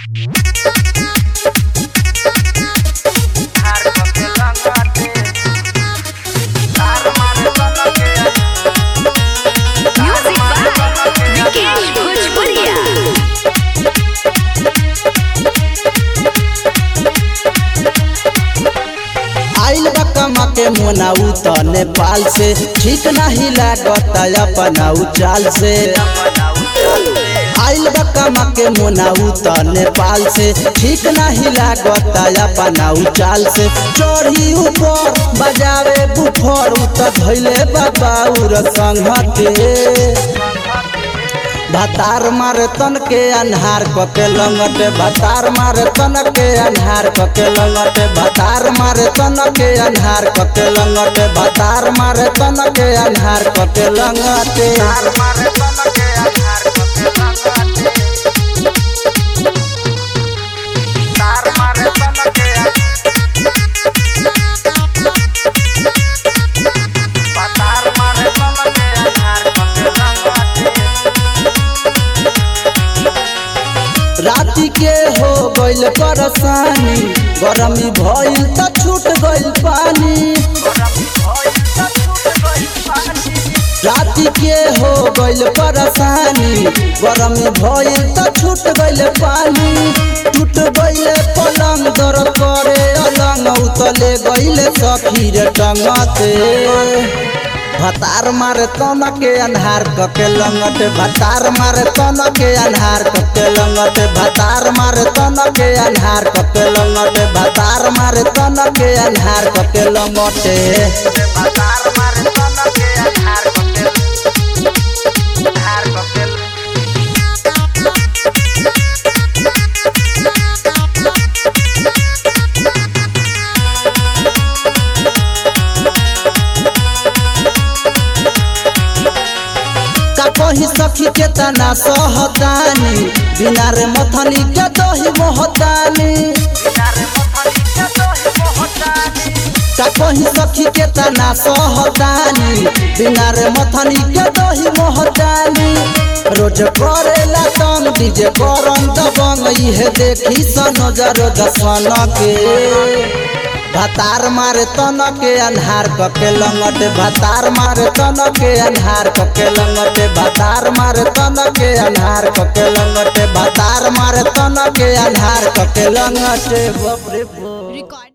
Music by Vikesh Bhojpuria. आइल बा कमा के मोनाऊ त नेपाल से ठीक नाही लागत अपना चाल से आइल बा कमा के मोनाऊ त नेपाल से ठीक नाही लागत अपना चाल से चढ़ी ऊपर बजावे बुफर उ त धैले बाबाउर संघते भतार मारे तन के अन्हार कके लंगटे भतार मारे तन के अन्हार कके लंगटे भतार मारे तन के अन्हार कके लंगटे भतार मारे तन के अन्हार कके लंगटे राति के हो गइल परेशानी गरमी भइल त छूट गइल पानी राति के हो गइल परेशानी गरमी भइल त छूट गइल पानी टूट गइल पलंग दर करे अलंग उतले गइल सखीर टंगते भतार मारे तन के अन्हार कके लंगटे भतार मारे तन के अन्हार कके लंगटे भतार मारे तन के अन्हार कके लंगटे भतार मारे तन के अन्हार कके लंगटे का कही सखी के तना सहतानी बिना रे मथनी के दही मोहतानी का कही सखी के तना सहतानी बिना रे मथनी के दही मोहतानी रोज करेला तंग डीजे करम दबंग इहे देखी सनजर दसन के भतार मारे तन के अन्हार कके लंगटे भतार मारे तन के अन्हार कके लंगटे भतार मारे तन के अन्हार कके लंगटे भतार मारे तन के अन्हार कके लंगटे बाप रे बाप